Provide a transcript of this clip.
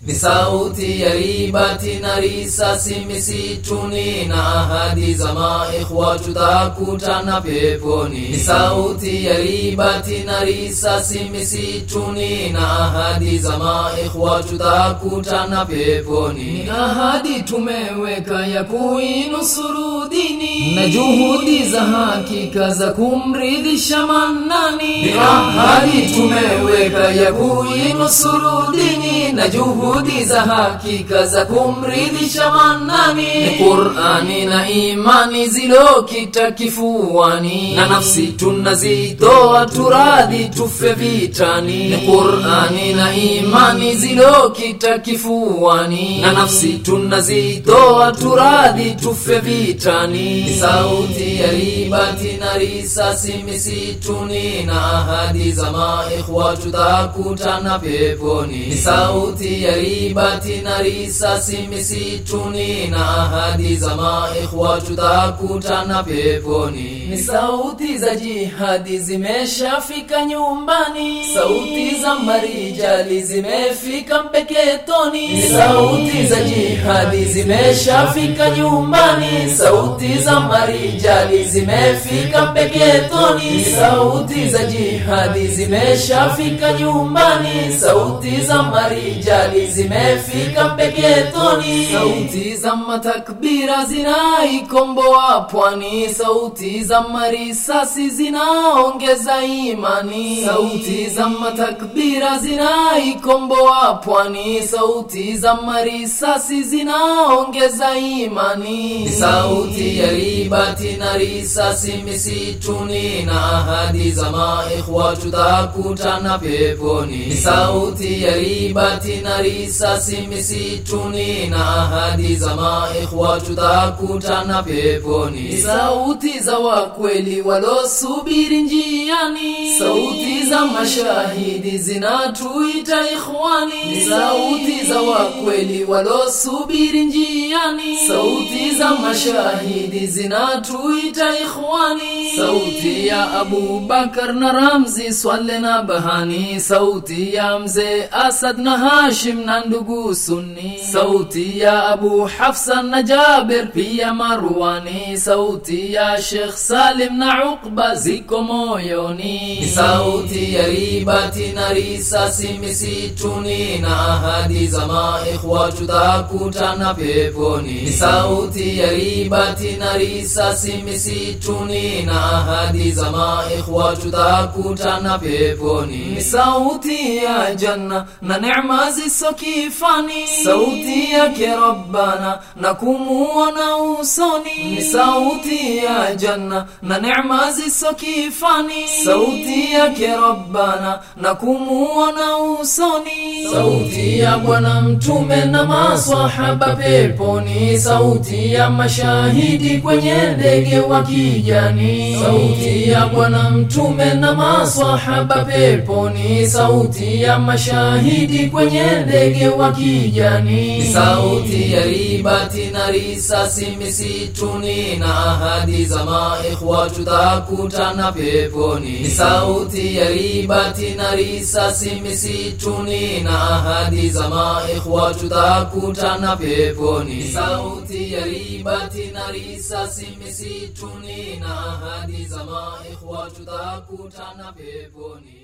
ni sauti ya ribati na risasi misituni na ahadi za maikhwa tutakutana peponi ni sauti ya ribati na risasi misituni na ahadi za maikhwa tutakutana peponi ni ahadi tumeweka ya kuinusuru dini na juhudi za hakika za kumridhisha manani ni ahadi tumeweka ya kuinusuru dini na juhudi juhudi za hakika za kumridhisha manani ni qurani na imani zilokita kifuani na nafsi tunazitoa turadhi tufe vitani ni qurani na imani zilokita kifuani na nafsi tunazitoa turadhi tufe vitani ni sauti ya ribati na risasi misituni na ahadi za maikhwa tutakutana peponi ni sauti ya ribati na risasi misituni na ahadi za maikhwa tutakutana peponi ni sauti za jihadi zimeshafika nyumbani sauti za marijali zimefika mpeketoni ni sauti za jihadi zimeshafika nyumbani sauti za marijali zimefika mpeketoni ni sauti za jihadi zimeshafika nyumbani sauti za marijali zimefika mpeketoni sauti za matakbira zinaikomboa pwani sauti za marisasi zinaongeza imani sauti za matakbira zinaikomboa pwani sauti za marisasi zinaongeza imani ni sauti ya ribati na risasi misituni na ahadi za maikhwa tutakutana peponi ni sauti ya ribati na risasi misituni na ahadi za maikhwa tutakutana peponi ni sauti za wakweli walosubiri njiani sauti za mashahidi zinatuita ikhwani ni sauti za wakweli walosubiri njiani sauti za mashahidi zinatuita ikhwani sauti ya abubakar na ramzi swale na bahani sauti ya mzee asad na hashim na ndugu sunni sauti ya abu hafsa na jabir pia marwani sauti ya shekh salim na uqba ziko moyoni ni sauti ya ribati na risasi misituni na ahadi za maikhwa tutakutana peponi ni sauti ya ribati na risasi misituni na ahadi za maikhwa tutakutana peponi ni sauti ya janna na neema zisokifani sauti yake rabbana na kumuona usoni ni sauti ya janna na neema zisokifani sauti yake rabbana na kumuona usoni sauti ya bwana mtume na maswahaba peponi sauti ya mashahidi kwenye ndege wa kijani sauti ya bwana mtume na maswahaba peponi sauti ya mashahidi kwenye ndege wa kijani ni sauti ya ribati na risasi misituni na ahadi za maikhwa tutakutana peponi ni sauti ya ribati na risasi misituni na ahadi za maikhwa tutakutana peponi ni sauti ya ribati na risasi misituni na ahadi za maikhwa tutakutana peponi